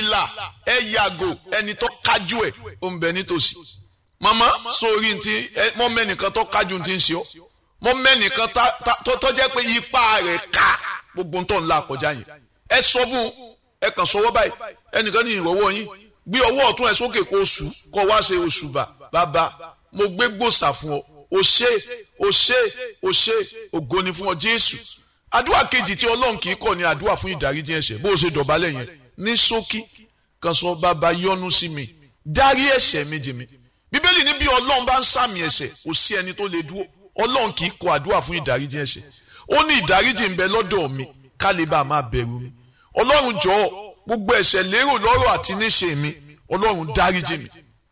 ìlà ẹ yàgò ẹni tó kájú ẹ ó ń bẹ nítòsí màmá sórí ti mọ mẹ́nìkan tó kájú ti ń ṣe ọ́ mọ mẹ́nìkan tó jẹ́ pé ipa rẹ̀ ká gbogbo tó ń la àkọjá yẹn ẹ sọ fún ẹ kàn sọwọ́ báyìí ẹnìkan ní ìrọ̀wọ́ yín gbé ọwọ́ ọ̀tún ẹ sókè kó oṣù kó wá ṣe oṣù bà bàbá mo gbé gbòòsà fún ọ o ṣé o ṣé o ṣé ògo ni fún ọ Jésù àdúrà kejì tí Ọlọ́run kì í kọ̀ ní àdúrà fún ìdáríjì ẹ̀ṣẹ̀ bó o ṣe dọ̀bálẹ̀ yẹn ní ṣókí kan sọ bàbá yọ́nú sí mi dárí ẹ̀ṣẹ̀ mi jì mí bíbélì ní bí Ọlọ́run bá ń sàmì ẹ̀ṣẹ̀ kò sí ẹni tó lè dúró Ọlọ́run kì í kọ̀ àdúrà fún ìdáríjì ẹ̀ṣẹ̀ ó ní ìdáríjì ń bẹ lọ́dọ̀ mi ká lè bá a máa bẹ̀rù mi Ọlọ́run jọ̀ọ́ gbogbo ẹ̀ṣẹ̀ lérò lọ́rọ̀ àti níṣe mi Ọlọ́run dáríjì mi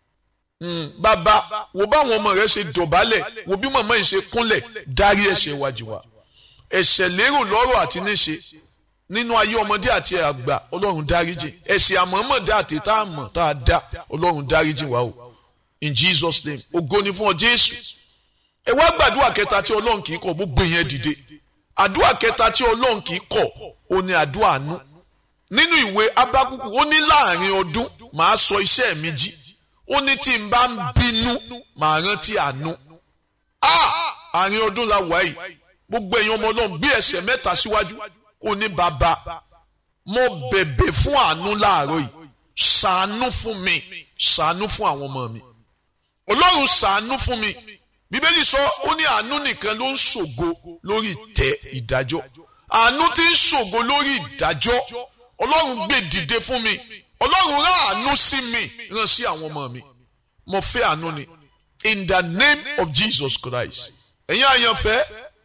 bàbá wo báwọn ọmọ rẹ ṣe dọ̀bálẹ̀ wo bí màmá yìí ṣe kúnlẹ̀ dárí ẹ̀ṣẹ̀ wájú wa ẹ̀ṣẹ̀ lérò lọ́rọ̀ àti níṣe nínú ayé ọmọdé àti àgbà ọlọ́run dáríjì ẹ̀ṣẹ̀ àmọ́mọ́dé àti tá a mọ̀ tá a dá ọlọ́run dáríjì wa o in Jesus name ògo ni fún ọ Jésù ẹ wá gbàdúrà kẹta tí ọlọ́run kì í kọ̀ gbogbo yẹn dìde àdúrà kẹta tí ọlọ́run kì í kọ̀ ó ní àdúrà àánú nínú ìwé Ábákúkù ó ní láàrin ọdún màá sọ iṣẹ́ mi jí ó ní tí n bá ń bínú màá rántí àánú àárín ọdún la wà yìí gbogbo ẹ̀yin ọmọ ọlọ́run bí ẹsẹ̀ mẹ́ta síwájú ó ní bàbá mo bẹ̀bẹ̀ fún àánú láàárọ̀ yìí ṣàánú fún mi ṣàánú fún àwọn ọmọ mi ọlọ́run ṣàánú fún mi bíbélì sọ ó ní àánú nìkan ló ń ṣògo lórí ìtẹ́ ìdájọ́ àánú tí ń ṣògo lórí ìdájọ́ ọlọ́run gbé dìde fún mi ọlọ́run rán àánú sí mi rán sí àwọn ọmọ mi mo fẹ́ àánú ni in the name of Jesus Christ ẹ̀yin àyànfẹ́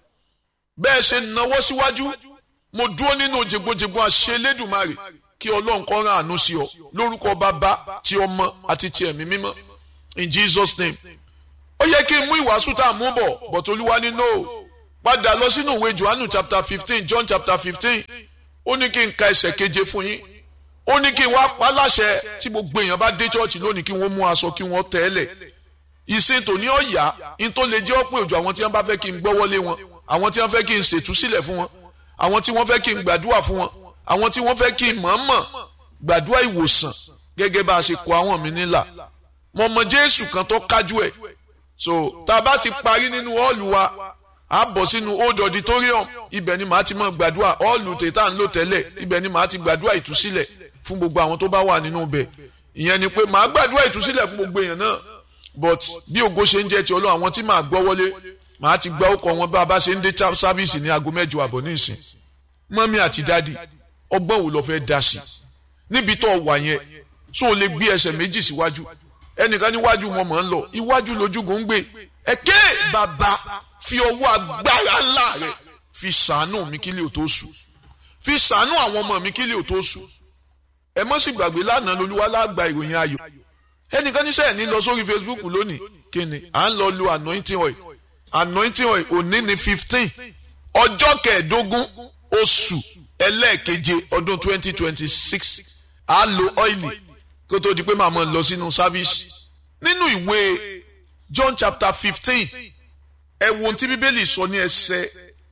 bẹ́ẹ̀ ṣe náwó síwájú mo dúró nínú jẹgbọjẹgbọ àṣẹ Elédùmarè kí ọlọ́run kó rán àánú sí ọ lórúkọ bàbá ti ọmọ àti ti ẹ̀mí mímọ́ in Jesus name ó yẹ kí n mú ìwàásù tá a mú bọ̀ but olúwa ní no padà lọ sínú ìwé Johannu chapter fifteen John chapter fifteen ó ní kí n ka ẹsẹ̀ keje fún yín ó ní kí n wá pa láṣẹ tí gbogbo èèyàn bá dé chọ́ọ̀chì lónìí kí wọ́n mú aṣọ kí wọ́n tẹ́lẹ̀ ìsìn tòní ọ̀yà in tó lè jẹ́ ọ̀pọ̀ òjò àwọn tí wọ́n bá fẹ́ kí n gbọ́wọ́lé wọn àwọn tí wọ́n fẹ́ kí n ṣètúsílẹ̀ fún wọn àwọn tí wọ́n fẹ́ kí n gbàdúrà fún wọn àwọn tí wọ́n fẹ́ kí n mọ̀ọ́mọ̀ gbàdúrà ìwòsàn gẹ́gẹ́ bá a ṣe kọ àwọn mi nílà mo mọ Jésù kan tó kájú ẹ̀ so tá a bá ti parí nínú ọ́ọ̀lù wa a bọ̀ sínú old auditorium ibẹ̀ ni màá ti mọ̀ gbàdúrà ọ́ọ̀lù tètà ń lò tẹ́lẹ̀ ibẹ̀ ni màá ti gbàdúrà ìtúsílẹ̀ fún gbogbo àwọn tó bá wà nínú ibẹ̀ ìyẹn ni pé màá gbàdúrà ìtúsílẹ̀ fún gbogbo èèyàn náà but bí ògo ṣe ń jẹ́ ti Ọlọ́run àwọn tí màá gbọ́ wọlé màá ti gba ọkọ̀ wọn bá a bá ṣe ń dé sáfíìsì ní aago mẹ́jọ àbọ̀ ní ìsìn mọ́mí àti dádì ọgbọ́n wo lọ fẹ́ dá sí níbi tó wà yẹn tó o lè gbé ẹsẹ̀ méjì síwájú ẹnìkan níwájú wọn mọ̀ ń lọ iwájú lójúgun ń gbé ẹ̀kẹ́ bàbá fi ọwọ́ agbára ńlá rẹ̀ fi ṣàánú mi kí lè tó sùn fi ṣàánú àwọn ọmọ mi kí lè tó sùn ẹ mọ́ sì gbàgbé lánàá lolúwa lágbà ìròyìn ayọ̀ ẹnìkan níṣẹ́ ẹ̀ ní lọ sórí Facebook lónìí kí ni à ń lọ lu anointing oil anointing oil òní ní fifteen ọjọ́ kẹẹ̀ẹ́dógún oṣù ẹlẹ́ẹ̀keje ọdún twenty twenty six à lo ọ́ìlì kó tó di pé màá mọ̀ lọ sínú sáfíìsì nínú ìwé John chapter fifteen ẹ wo ohun tí bíbélì sọ ní ẹsẹ̀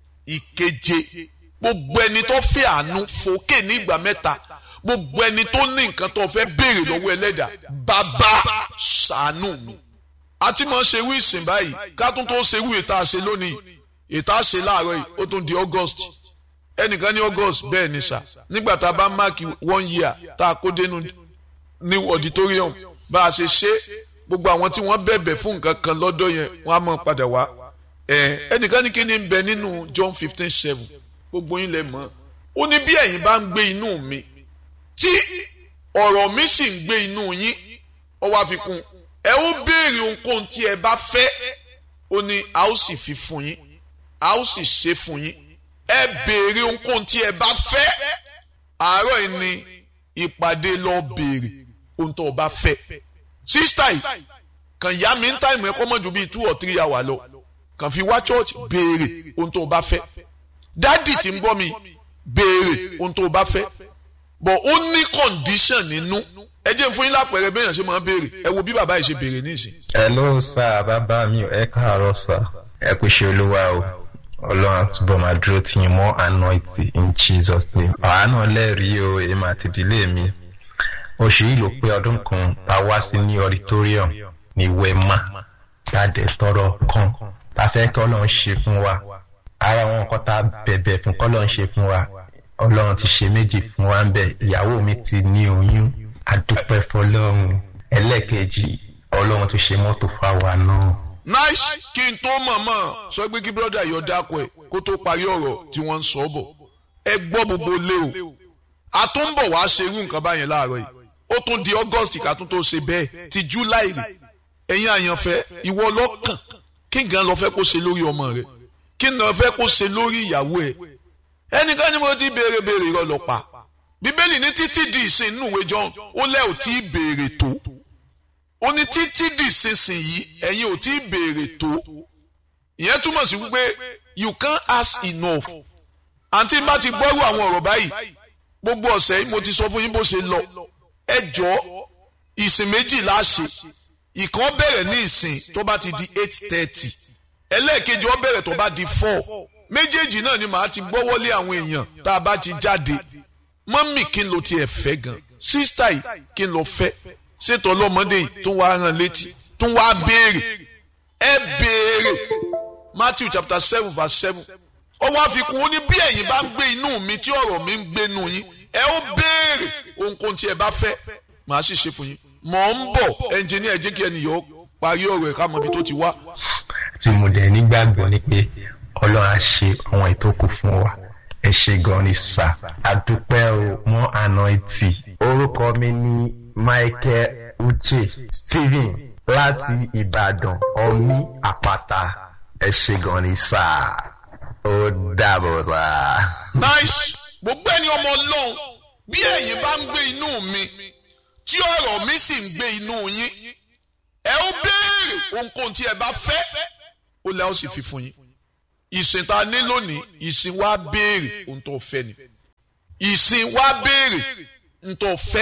ìkeje gbogbo ẹni tó fẹ́ àánú fòkè ní ìgbà mẹ́ta gbogbo ẹni tó ní nǹkan tó fẹ́ béèrè lọ́wọ́ ẹlẹ́dà bàbá ṣàánú mi àti mọ̀ ṣe wí ìsìn báyìí ká tún tó ṣe wí ìta ṣe lónìí ìta ṣe láàárọ̀ yìí ó tún di August ẹnìkan ní August bẹ́ẹ̀ ni sà nígbà tá a bá máàkì one year tá a kó dénú ní auditorium bá a ṣe ṣe gbogbo àwọn tí wọ́n bẹ̀bẹ̀ fún nǹkan kan lọ́dọ̀ yẹn wọ́n á mọ̀ padà wá ẹnìkan ní kí ni ń bẹ nínú John fifteen seven gbogbo yín lè mọ̀ ó ní bí ẹ̀yin bá ń gbé inú mi tí ọ̀rọ̀ mi sì ń gbé inú yín ó wá fi kún ẹ ó béèrè ohunkóhun tí ẹ bá fẹ́ ó ní a ó sì fi fún yín a ó sì ṣe fún yín ẹ béèrè ohunkóhun tí ẹ bá fẹ́ àárọ̀ yìí ni ìpàdé lọ béèrè ohun tó o bá fẹ́ sísítà yìí kàn yá mi ń táìmù ẹ kọ́ mọ́ ju bíi two or three hours lọ kàn fi wá church béèrè ohun tó o bá fẹ́ dádì tí ń gbọ́ mi béèrè ohun tó o bá fẹ́ but ó ní condition nínú ẹ jẹ́ fún yín lápẹ̀rẹ̀ bẹ́ẹ̀ yẹn ṣe máa ń béèrè ẹ wo bí bàbá yìí ṣe béèrè nísìn. hello sir bàbá mi ẹ káàárọ̀ sir ẹ kú ṣe olúwa o ọlọ́run àtúbọ̀ máa dúró tí yín mọ́ anointing in jesus name àwa náà lẹ́rìí o èmi àti ìdílé mi oṣù yìí ló pé ọdún kan tá a wá sí ní auditorium ní wema jáde tọrọ kan tá a fẹ́ kí ọlọ́run ṣe fún wa ara wọn kọ́ tá a bẹ̀bẹ̀ fún kọ́ ọlọ́run ṣe fún wa ọlọ́run ti ṣe méjì fún wa ń bẹ̀ ìyàwó mi ti ní oyún adúpẹ́ fọlọ́run ẹlẹ́ẹ̀kejì ọlọ́run tó ṣe mọ́tò fáwa náà. nice kí n tó mọ̀mọ́ sọ pé kí brọ́dà yọ dákọ̀ ẹ̀ kó tó parí ọ̀rọ̀ tí wọ́n ń sọ bọ̀ ẹ gbọ́ gbogbo lé o a tún ń bọ̀ wá ṣe irú nǹkan báyẹn láàárọ̀ yìí ó tún di august ká tún tó ṣe bẹ́ẹ̀ ti july rè ẹ̀yin àyànfẹ́ ìwọ ọlọ́kàn kí nǹkan lọ fẹ́ kó ṣe lórí ọmọ rẹ kí nǹkan fẹ́ kó ṣe lórí ìyàwó ẹ ẹnìkan ni mo ti béèrè béèrè irọ́ lọ pa bíbélì ní títí di ìsìn inú ìwé john ó lẹ́ ò tí ì béèrè tó ó ní títí di ìsinsìnyí ẹ̀yin ò tí ì béèrè tó ìyẹn túmọ̀ sí wípé you can't ask enough àǹtí bá ti gbọ́rú àwọn ọ̀rọ̀ báyìí gbogbo ọ̀sẹ̀ yìí mo ti sọ fún yín bó ṣe lọ ẹ jọ ìsìn méjì láṣẹ ìkan bẹ̀rẹ̀ ní ìsìn tó bá ti di eight thirty ẹlẹ́ẹ̀kejì ó bẹ̀rẹ̀ tó bá di four méjèèjì náà ni màá ti gbọ́wọ́lé àwọn èèyàn tá a bá ti jáde mọ́mì kí n lo tiẹ̀ fẹ́ gan sísítà yìí kí n lọ fẹ́ ṣètò ọlọ́mọdé yìí tó wá rán létí tó wá béèrè ẹ béèrè Matthew chapter seven verse seven ó wá fi kún ó ní bí ẹ̀yin bá ń gbé inú mi tí ọ̀rọ̀ mi ń gbénu yín ẹ ó béèrè ohunkóhun tí ẹ bá fẹ́ màá sì ṣe fún yín mọ̀ ń bọ̀ ẹnjìníà jẹ́ kí ẹnìyàn parí ọ̀rọ̀ ẹ̀ ká mọ ibi tó ti wá. tí mo dẹ̀ nígbàgbọ́ ni pé ọlọ́run á ṣe àwọn ètò kù fún wa ẹ ṣe gan ni sà àdúpẹ́ o mọ́ àná etí orúkọ mi ní Michael Uche Stephen láti Ìbàdàn ọmí àpáta ẹ ṣe gan ni sà ó dàbọ̀ sà. nice gbogbo ẹni ọmọ ọlọ́run bí ẹ̀yin bá ń gbé inú mi tí ọ̀rọ̀ mi sì ń gbé inú yín ẹ ó béèrè ohunkóhun tí ẹ bá fẹ́ ó lẹ́ ó sì fi fún yín ìsìn tá a ní lónìí ìsìn wa béèrè ohun tó fẹ́ ni ìsìn wa béèrè ohun tó fẹ́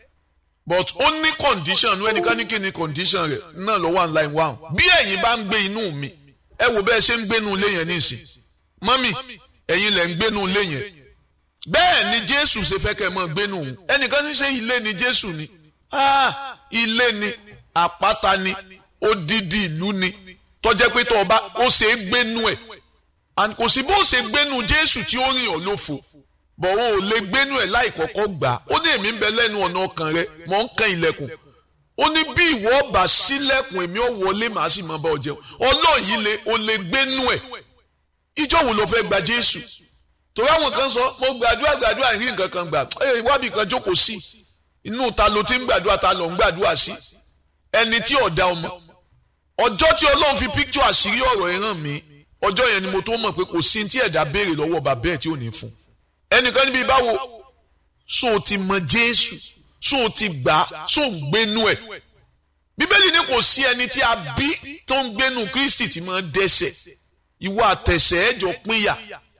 but ó ní condition ní ẹnìkan ní kí ni condition rẹ̀ náà ló wà line one bí ẹ̀yin bá ń gbé inú mi ẹ wò bẹ́ẹ̀ ṣe ń gbénu ilé yẹn nísìn mọ́mì ẹ̀yin lẹ̀ ń gbénu ilé yẹn bẹ́ẹ̀ ni jésù ṣe fẹ́ kẹ́ ẹ mọ́ gbénu òun ẹnìkan ní ṣe ilé ni jésù ni ah ilé ni àpáta ni odidi ìlú ni tọ́jẹ́ pé tó o bá ó ṣe é gbénu ẹ̀ and kò sí bó ṣe gbénu jésù tí ó rìn ọ́ lófo bọ̀ wọn ò lè gbénu ẹ̀ láì kọ́kọ́ gbà ó ní èmi ń bẹ lẹ́nu ọ̀nà ọkàn rẹ mọ̀ ń kan ilẹ̀kùn ó ní bí ìwọ bá sílẹ̀kùn èmi ò wọlé màá sì máa bá ọ jẹun ọlọ́run yìí lè o lè gbénu ẹ̀ ìjọ wo ló fẹ́ gba jésù torí àwọn kan sọ mo gbàdúrà gbàdúrà rí nǹkan kan gbà ẹ wábì kan jókòó sí inú ta ló ti ń gbàdúrà ta ló ń gbàdúrà sí ẹni tí ọ̀dà ọmọ ọjọ́ tí ọlọ́run fi píkítọ̀ àṣírí ọ̀rọ̀ ẹ̀ hàn mí ọjọ́ yẹn ni mo tó mọ̀ pé kò sí tí ẹ̀dá béèrè lọ́wọ́ bàbá ẹ̀ tí ò ní fún ẹnìkan níbi báwo so ti mọ jésù so ti gbà so ń gbénu ẹ̀ bíbélì ní kò sí ẹni tí a bí tó ń gbénu kristi tí máa dẹ́ṣẹ̀ ìwọ àtẹ̀sẹ̀ ẹ̀jọ̀ pínyà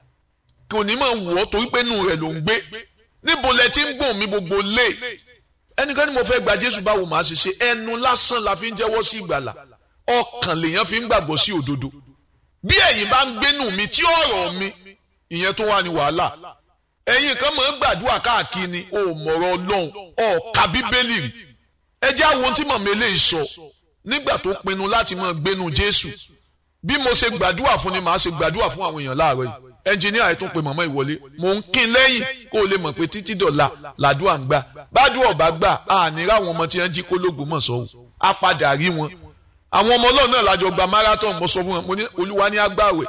kò ní máa wọ̀ ọ́ torí pé inú rẹ̀ ló ń gbé níbo lẹ ti ń gbọ̀n mi gbogbo lé ẹnìkan ni mo fẹ́ gba jésù báwo màá ṣe ṣe ẹnu lásán la fi ń jẹ́wọ́ sí ìgbàlà ọkàn lèèyàn fi ń gbàgbọ́ sí òdodo bí ẹ̀yin bá ń gbénu mi tí ọ̀rọ̀ mi ìyẹn tó wà ní wàhálà ẹ̀yin kan máa ń gbàdúrà káàkiri o mọ̀rọ̀ ọlọ́run ọ̀ka bíbélì rí ẹ jẹ́ àwọn ohun tí màmá eléyìí sọ nígbà tó pinnu láti máa gbénu jésù bí mo ṣe gbàdúrà fún ni màá ṣe gbàdúrà fún àwọn èèyàn láàárọ̀ yìí ẹnjìníà ẹ̀ tún pe màmá ìwọlé mò ń kín lẹ́yìn kó o lè mọ̀ pé títí dọ̀la làdúrà ń gbà bádùn ọ̀bá gbà àní ráwọn ọmọ tí wọ́n jí kólógùn mọ̀ sọ́wọ́ á padà rí wọn àwọn ọmọ ọlọ́run náà lájọ gba marathon mo sọ fún wọn mo ní olúwa ní agbáwẹ̀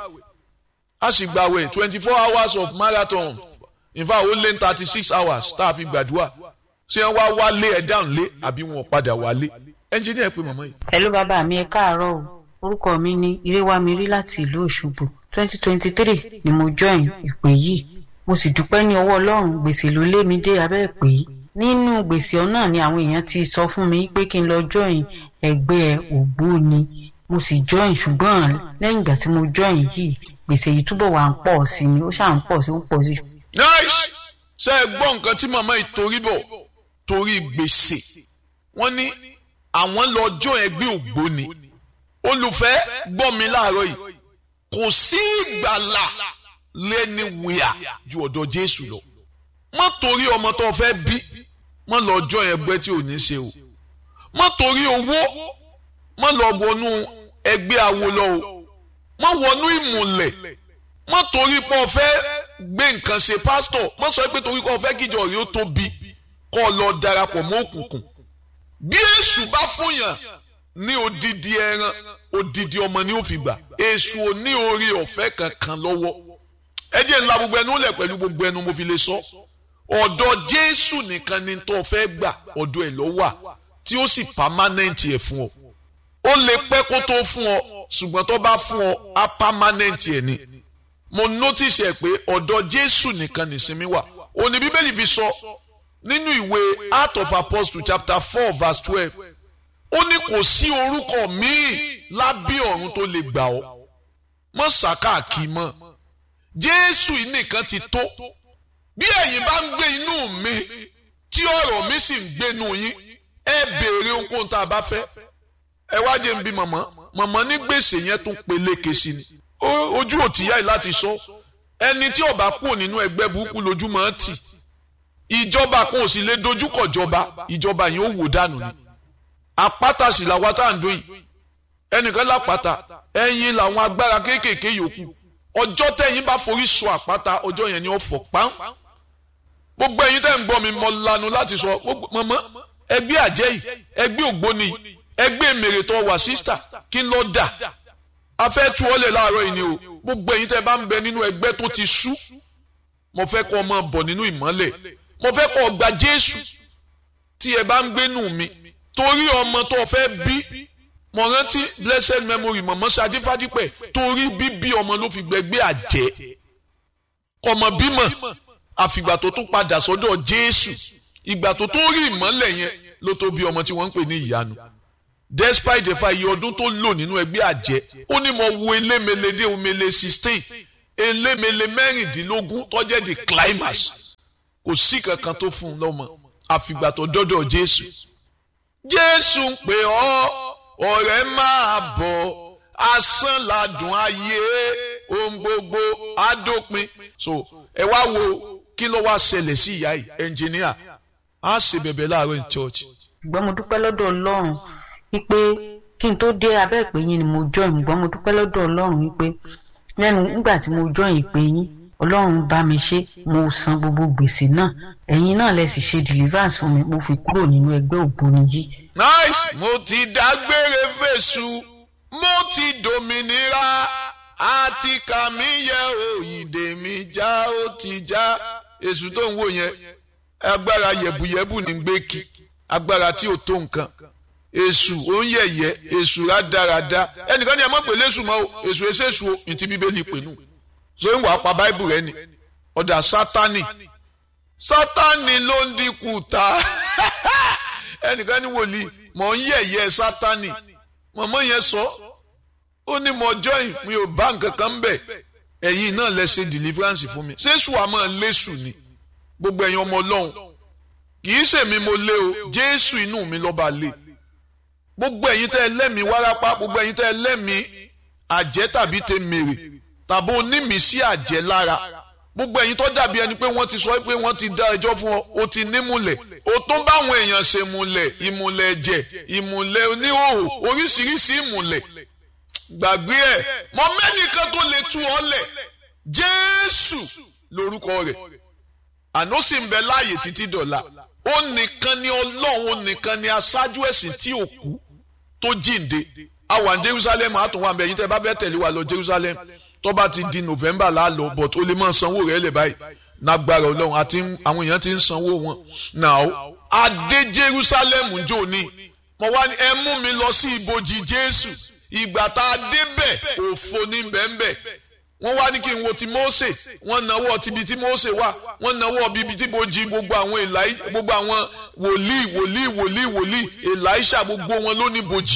a sì gbàwẹ̀ twenty four hours of marathon in fact ó lé ní thirty six hours tá a fi gbàdúrà ṣé wọ́n wá wálé ẹ̀ dáhùn lé àbí wọn padà wálé ẹnjìníà pé màmá yìí. hello bàbá mi ẹ káàárọ̀ o orúkọ mi ní iréwámirí láti ìlú òṣogbo twenty twenty three ni mo join ìpè yìí mo sì dúpẹ́ ní ọwọ́ ọlọ́run gbèsè ló lé mi dé abẹ́ ìpè yìí nínú gbèsè ọ̀nà ni àwọn èèyàn ti sọ fún mi pé kí n lọ join ẹgbẹ́ ògbóni mo sì join ṣùgbọ́n lẹ́yìn ìgbà tí mo join yìí gbèsè yìí túbọ̀ wà ń pọ̀ sí ni ó ṣáà ń pọ̀ sí ń pọ̀ sí. nice ṣe é gbọ́ nǹkan tí màmá yìí torí bọ̀ torí gbèsè wọ́n ní àwọn lọ join ẹgbẹ́ ògbóni olùfẹ́ gbọ́ mi láàárọ̀ yìí kò sí ìgbàlà lẹ́ni wíyà ju ọ̀dọ̀ Jésù lọ má torí ọmọ tó fẹ́ bí mọ́ lọ ọjọ́ ẹgbẹ́ tí ò ní ṣe o mọ́ torí owó mọ́ lọ wọnú ẹgbẹ́ awo lọ o mọ́ wọnú ìmùlẹ̀ mọ́ torí pé o fẹ́ gbé nǹkan ṣe pásítọ̀ mọ́ sọ pé torí pé o fẹ́ kíjọ rí ó tóbi kọ́ ọ lọ darapọ̀ mọ́ òkùnkùn bí èṣù bá fúnyàn ní odidi ẹran odidi ọmọ ni ó fi gbà èṣù ò ní orí ọ̀fẹ́ kankan lọ́wọ́ ẹ jẹ́ ńlá gbogbo ẹnu lẹ̀ pẹ̀lú gbogbo ẹnu mo fi lè sọ ọ̀dọ̀ jésù nìkan ni tó fẹ́ gbà ọ̀dọ̀ ẹ̀ ló wà tí ó sì pámánẹ́ǹtì ẹ̀ fún ọ ó lè pẹ́ kó tó fún ọ ṣùgbọ́n tó bá fún ọ á pámánẹ́ǹtì ẹ̀ ni mo notice ẹ̀ pé ọ̀dọ̀ jésù nìkan nìsinmi wà òní bíbélì fi sọ nínú ìwé Acts of Apostles chapter four verse twelve ó ní kò sí orúkọ míì lábẹ́ ọ̀run tó lè gbà ọ́ mọ́ sàkáàkì mọ́ jésù yìí nìkan ti tó bí ẹ̀yin bá ń gbé inú mi tí ọ̀rọ̀ mi sì ń gbénu yín ẹ béèrè ohunkóhun tá a bá fẹ́ ẹ wá jẹ́ n bí mọ̀mọ́ mọ̀mọ́ ní gbèsè yẹn tún peléke sí ni ojú òtíyá yìí láti sọ ẹni tí ó bá kúrò nínú ẹgbẹ́ burúkú lójúmọ́ tì ìjọba kan ò sì lè dojúkọ jọba ìjọba yìí ó wò dànù ni àpáta sì làwọn tá à ń dún yìí ẹnìkan lápáta ẹ̀yin làwọn agbára kéékèèké yòókù ọjọ́ tẹ̀yin bá forí sọ àpáta ọjọ́ yẹn ni ó fọ́ pán gbogbo ẹ̀yin tẹ́ ń gbọ́ mi mọ lanu láti sọ mọ́mọ́ ẹgbẹ́ àjẹ́ yìí ẹgbẹ́ ògbóni yìí ẹgbẹ́ mèrètọ́ wà sísítà kí n lọ dà a fẹ́ tú ọ́lẹ̀ láàárọ̀ yìí ni o gbogbo ẹ̀yin tẹ́ bá ń bẹ nínú ẹgbẹ́ tó ti sú mo fẹ́ kọ́ ọmọ bọ̀ nínú ìmọ́lẹ̀ mo fẹ́ kọ́ gba Jésù tí ẹ bá ń gbénú mi torí ọmọ tó fẹ́ bí mo rántí blessed memory mọ̀mọ́ Ṣadé Fádípẹ̀ torí bíbí ọmọ ló fi gbẹgbẹ́ àjẹ́ kọmọ bímọ àfìgbà tó tún padà sọ́dọ̀ Jésù ìgbà tó tó rí ìmọ́lẹ̀ yẹn ló tó bí ọmọ tí wọ́n ń pè ní ìyanu despite the fact iye ọdún tó lò nínú ẹgbẹ́ àjẹ́ ó ní mo wo elémele dé omele sixteen elémele mẹ́rìndínlógún tó jẹ́ the climax kò sí kankan tó fún un lọ́mọ àfìgbà tó dọ́dọ̀ Jésù Jésù ń pè ọ́ ọ̀rẹ́ máa bọ̀ asán ladùn ayé ohun gbogbo adópin so ẹ wá wo kí ló wá ṣẹlẹ̀ sí ìyá yìí ẹnjìníà á ṣe bẹ̀bẹ̀ láàárọ̀ ní church. ṣùgbọ́n mo dúpẹ́ lọ́dọ̀ Ọlọ́run wípé kí n tó dé abẹ́ ìpè yín ni mo join ṣùgbọ́n mo dúpẹ́ lọ́dọ̀ Ọlọ́run wípé lẹ́nu nígbà tí mo join ìpè yín Ọlọ́run bá mi ṣe mo san gbogbo gbèsè náà ẹ̀yin náà lẹ sì ṣe deliverance fún mi mo fi kúrò nínú ẹgbẹ́ ògbóni yìí. nice mo ti dágbére fèsù mo ti dòmìnira àti kàmí yẹ òyìnbó mi já ó ti já èṣù tó ń wò yẹn agbára yẹ̀bùyẹ̀bù ní gbé kí agbára tí ò tó nǹkan èṣù ó ń yẹ̀yẹ́ èṣù rádaràda ẹnìkan ní ẹ mọ̀ pé lẹ́sù mọ́ o èṣù ẹsẹ̀ èṣù o ní ti bíbélì pè nù so ń wàá pa báìbù rẹ ni ọ̀dà sátánì sátánì ló ń dínkù ta ẹnìkan ní wòlíì mọ̀ ń yẹ̀yẹ́ sátánì mọ̀mọ́ yẹn sọ ó ní mo join mi ò bá nǹkan kan bẹ̀ ẹ̀yin náà lẹ ṣe deliverance fún mi ṣé èṣù àmọ́ lẹ́sù ni gbogbo ẹ̀yin ọmọ ọlọ́run kì í ṣèmi mo lé o jésù inú mi lọ́ba lé gbogbo ẹ̀yin tẹ́ ẹ lẹ́mìí wárápá gbogbo ẹ̀yin tẹ́ ẹ lẹ́mìí àjẹ́ tàbí tẹ mèrè tàbí onímìísí àjẹ́ lára gbogbo ẹ̀yin tó dàbí ẹni pé wọ́n ti sọ pé wọ́n ti dá ẹjọ́ fún ọ o ti nímùlẹ̀ o tún báwọn èèyàn ṣe múlẹ̀ ìmùlẹ̀ ẹ̀jẹ̀ ìmùlẹ̀ oníhòòhò oríṣiríṣi ìmùlẹ̀ gbàgbé ẹ̀ mọ mẹ́nìkan tó lè tú ọ lẹ̀ jésù lórúkọ rẹ̀ àná sì ń bẹ láàyè títí dọ̀la ó nìkan ni ọlọ́run ó nìkan ni aṣáájú ẹ̀sìn tí ò kú tó jíǹde a wà ní jerusalem a tún wà bẹ́ẹ̀ yín tẹ́ bá bẹ́ẹ̀ tẹ̀lé wa lọ jerusalem tó bá ti di november la lọ but ó lè máa sanwó rẹ̀ lẹ̀ báyìí nágbára ọlọ́run àti àwọn èèyàn ti ń sanwó wọn now adé jerusalem jò ní mo wá ní ẹ mú mi lọ sí ibojì jésù ìgbà tá a débẹ̀ òfo ní bẹ́ẹ̀nbẹ́ẹ̀ wọ́n wá ní kí n wo ti Mósè wọ́n náwó tibi tí Mósè wà wọ́n náwó bíbi tí bojì gbogbo àwọn èlàí gbogbo àwọn wòlíì wòlíì wòlíì wòlíì èlàíṣà gbogbo wọn ló ní bojì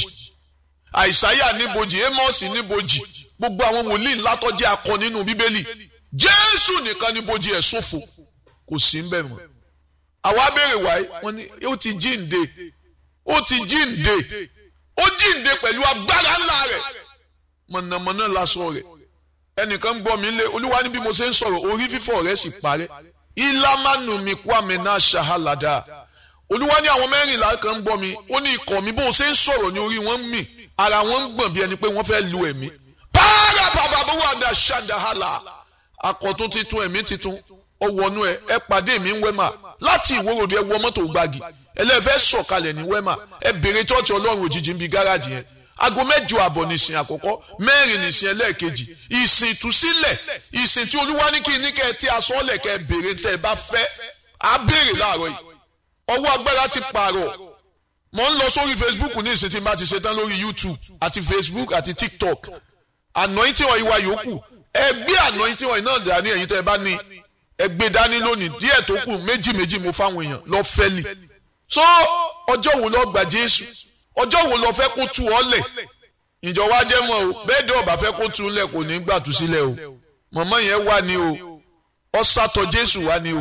àìsáyà ní bojì Ámọ́sì ní bojì gbogbo àwọn wòlíì ńlá tó jẹ́ akọ nínú bíbélì Jésù nìkan ní bojì ẹ̀ ṣòfò kò sí ń bẹ̀ mọ́ àwa béèrè wáyé wọ́n ní ó ti jíǹde ó ti jíǹde ó jíǹde pẹ̀lú agbára ńlá rẹ̀ mọ̀nàmọ́ná lásán rẹ̀ ẹnìkan ń gbọ́ mi lé olúwa ní bí mo ṣe ń sọ̀rọ̀ orí fífọ́ rẹ̀ sì parẹ́ ìlàmánu mi kwame náà ṣàhálàdà olúwa ní àwọn mẹ́rìnlá kan ń gbọ́ mi ó ní ikọ̀ mi bó o ṣe ń sọ̀rọ̀ ní orí wọn ń mì ara wọn ń gbọ̀n bí ẹni pé wọ́n fẹ́ lu ẹ̀mí pààrà bàbá bó wà dà ṣàdáhàlà àkọ́tún titun ẹ̀mí titun ọwọ́nú ẹ ẹ pàdé mi ń wẹ́mà láti ìwòròdú ẹ wọ mọ́tò gbági ẹlẹ́fẹ́ sọ̀kalẹ̀ ní wẹ́mà ẹ bèrè tọ́ọ̀tì ọlọ́run òjijì ń bi gáràjì yẹn aago mẹ́jọ àbọ̀ nìsín àkọ́kọ́ mẹ́rin nìsín ẹlẹ́ẹ̀kejì ìsìn ìtúsílẹ̀ ìsìn tí olúwa ní kí ní kẹ́ ẹ tí aṣọ ọ̀lẹ̀ kẹ́ ẹ bèrè tẹ́ ẹ bá fẹ́ á béèrè láàárọ̀ yìí ọwọ́ agbára ti pààrọ̀ mo ń lọ sórí facebook ní ìsìn tí n bá ti ṣe tán lórí youtube àti facebook àti tiktok anointing oil wa yòókù ẹ gbé anointing oil náà dání ẹ̀yin tẹ́ ẹ bá ní ẹ gbé dání lónìí díẹ̀ tó kù méjì méjì mo fáwọn èèyàn lọ fẹ́lì so ọjọ́ wo lọ gbà jésù ọjọ́ wo lọ fẹ́ kó tu ọ lẹ̀ ìjọ wa jẹ́ mọ́ o bẹ́ẹ̀ dẹ́ ọba fẹ́ kó tu lẹ̀ kò ní gbà tú sílẹ̀ o mọ̀mọ́ yẹn wà ní o ọ̀sàtọ̀ jésù wà ní o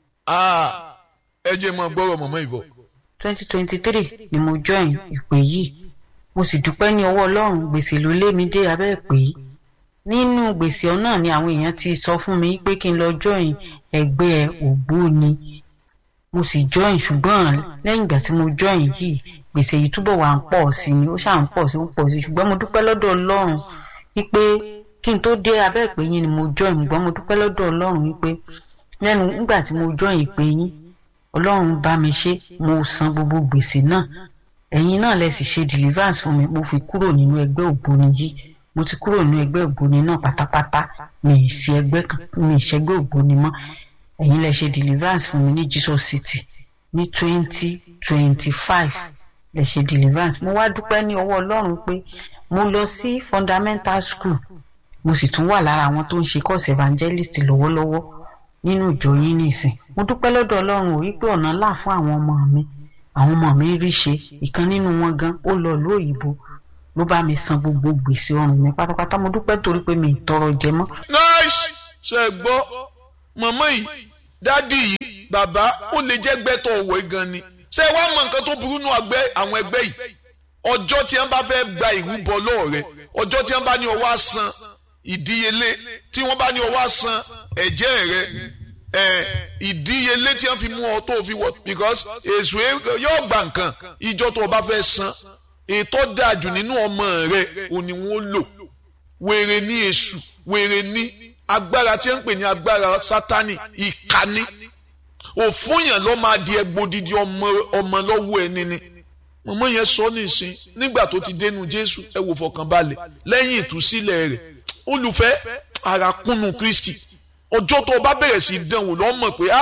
ẹ jẹ́ mọ́ gbọ́rọ̀ mọ̀mọ́ ìbọ̀. twenty twenty three ni mo join ìpè yìí mo sì dúpẹ́ ní ọwọ́ ọlọ́run gbèsè ló lé mi dé abẹ́ ìpè yìí nínú gbèsè náà ni àwọn èèyàn ti sọ fún mi pé kí n lọ join ẹgbẹ́ ògbóni mo sì join ṣùgbọ́n lẹ́yìn ìgbà tí mo join yìí gbèsè yìí túbọ̀ wà ń pọ̀ sí ni ó ṣáà ń pọ̀ sí ń pọ̀ sí ṣùgbọ́n mo dúpẹ́ lọ́dọ̀ ọlọ́run wípé kí n tó dé abẹ́ ìpè yín ni mo join ṣùgbọ́n mo dúpẹ́ lọ́dọ̀ ọlọ́run wípé lẹ́nu nígbà tí mo join ìpè yín ọlọ́run bá mi ṣe mo san gbogbo gbèsè náà ẹ̀yin náà lẹ sì ṣe deliverance fún mi mo fi kúrò nínú ẹgbẹ́ ògbóni yìí mo ti kúrò nínú ẹgbẹ́ ògbóni náà pátápátá mi ì sí ẹgbẹ́ kan mi ì ṣẹgbẹ́ ògbóni mọ́ ẹ̀yin lẹ ṣe deliverance fún mi ní Jesus City ní twenty twenty five lè ṣe deliverance mo wá dúpẹ́ ní ọwọ́ ọlọ́run pé mo lọ sí fundamental school mo sì tún wà lára àwọn tó ń ṣe course evangelist lọ́wọ́lọ́wọ́ nínú ìjọ yín nìsín mo dúpẹ́ lọ́dọ̀ ọlọ́run ò wípé ọ̀nà là fún àwọn ọmọ mi àwọn ọmọ mi rí ṣe ìkan nínú wọn gan ó lọ ìlú òyìnbó ló bá mi san gbogbo gbèsè ọrùn mi pátápátá mo dúpẹ́ torí pé mi ì tọrọ jẹ mọ́. nice ṣe gbọ́ mọ̀mọ́ yìí dádì yìí bàbá ó lè jẹ́ gbẹ́tọ̀ ọ̀wọ́ gan ni ṣé wàá mọ nǹkan tó burú nù àwọn ẹgbẹ́ yìí ọjọ́ tí wọ́n bá fẹ́ gba ìrúbọ lọ́wọ́ rẹ ọjọ́ tí wọ́n bá ní ọwọ́ àsan ìdíyelé tí wọ́n bá ní ọwọ́ àsan ẹ̀jẹ̀ rẹ ìdíyelé tí wọ́n fi mú ọ tó fi wọ because èso yóò gba nǹkan ìjọ tó o bá fẹ́ san ètò dájú nínú ọmọ rẹ òní wọn lò wèrè ní èṣù wèrè ní agbára tí wọ́n ń pè ní agbára sátani ìkànnì òfúnyàn ló máa di ẹgbòdìdì ọmọ ọmọ lọ́wọ́ ẹni ni mọ̀mọ́ yẹn sọ nísìn nígbà tó ti dénú jésù ẹ wò fọkànbalẹ̀ lẹ́yìn ìtúsílẹ̀ rẹ̀ olùfẹ́ àràkúnnù kristi ọjọ́ tó o bá bẹ̀rẹ̀ sí dánwò lọ́ mọ̀ pé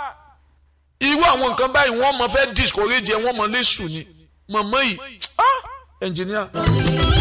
irú àwọn nǹkan báyìí wọ́n mọ̀ fẹ́ discourage ẹ wọ́n mọ̀ lẹ́sùn ni mọ̀mọ́ yìí ẹnjìníà.